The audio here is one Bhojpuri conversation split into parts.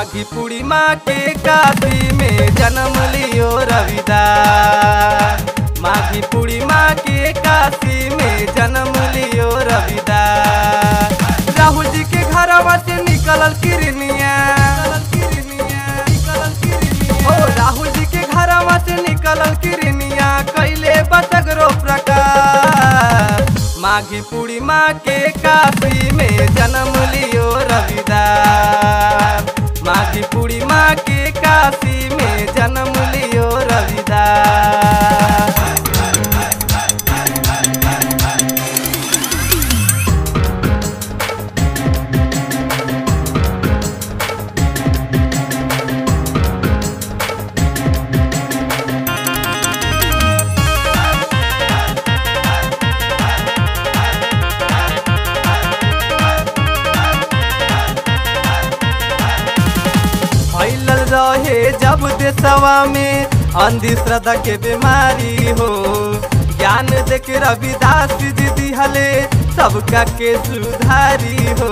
माघी पूर्णिमा के काशी में जन्म लियो रविदास माघी पूर्णिमा के काशी में जन्म लियो रविदास राहुल जी के घरवा से निकलल किरनिया ओ राहुल जी के घरवा से निकलल किरनिया कैले बसगरो प्रकाश माघी पूर्णिमा के काशी में जन्म लियो रविदास माघी पूर्णिमा के काशी में जन्म लियो रविदास फैलल रहे जब देशवा में अंधश्रद्धा के बीमारी हो ज्ञान देख रविदास जी दिहले सबका के सुधारी हो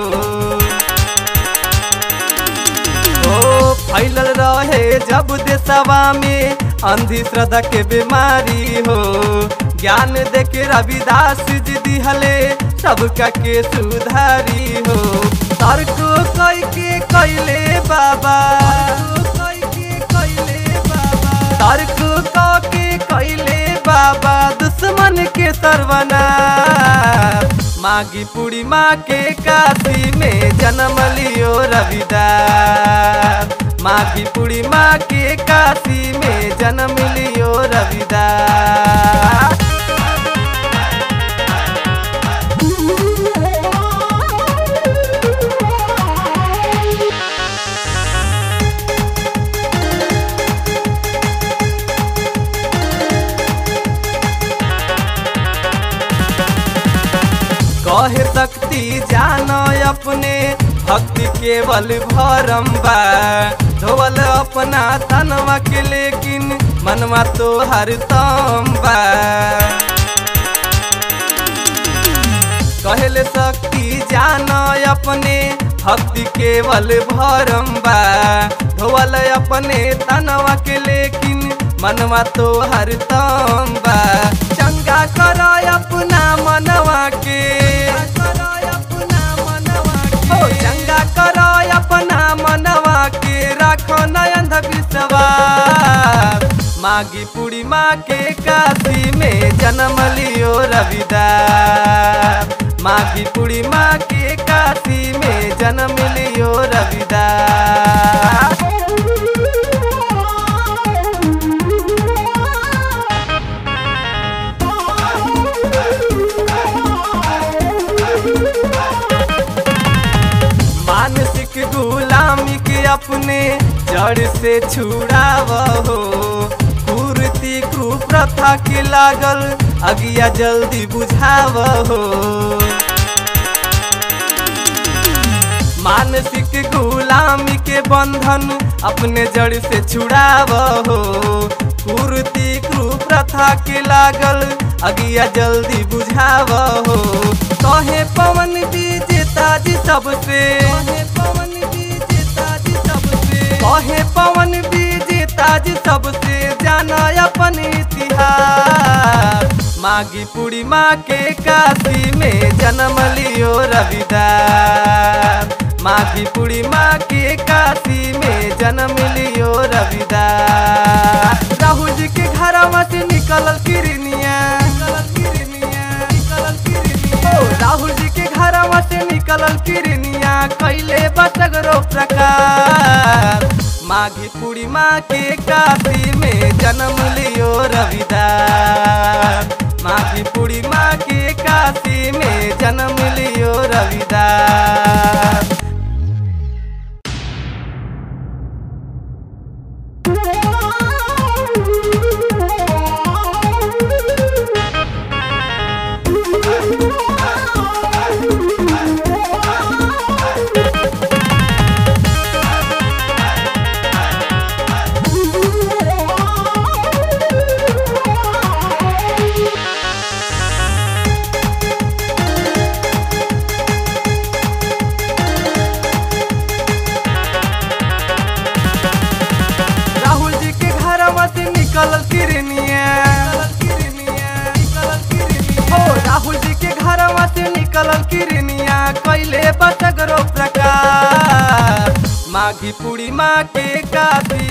ओ फैलल रहे जब देशवा में अंधश्रद्धा के बीमारी हो ज्ञान देख रविदास जी दिहले सबका के सुधारी हो तर्क कई के कैले बाबा तर्क क के कैले बाबा दुश्मन के सरवना माघी पूर्णिमा के काशी में जन्म लियो रविदास माघी पूर्णिमा के काशी में जन्म लियो रविदास कहे शक्ति जानो अपने भक्ति केवल भरम बा धोवल अपना तनवा के लेकिन मनवा तो हर बा कहले शक्ति जानो अपने भक्ति केवल भरम बा धोवल अपने तनवा के लेकिन मनवा तो हर बा चंगा कर अपना मनवा के ओ चंगा कर अपना मनवा के राखो नयन विश्वास माघी पूर्णिमा के काशी में जन्म लियो रविदास माघी पूर्णिमा के काशी में जन्म लियो रविदास मानसिक गुलामी के अपने जड़ से छुड़ाव हो कुर्ती कुप्रथा के लागल अगिया जल्दी बुझाव हो मानसिक गुलामी के बंधन अपने जड़ से छुड़ाव हो कुर्ती कुप्रथा के लागल अगिया जल्दी बुझाव हो कहे पवन विजेता जी सबसे कहे पवन विजेता जी सबसे जाना अपन इतिहास माघी पूर्णिमा के काशी में जन्म लियो रविदास माघी पूर्णिमा के काशी में जन्म लियो रविदास राहुल जी के घरवा से निकलल किरनिया ओ राहुल जी के घरवा से निकलल किरनिया कैले बसगरो प्रकार माघी पूर्णिमा के काशी में जन्म लियो रविदास माघी पूर्णिमा के काशी में जन्म लियो रविदास माघी पूर्णिमा के काशी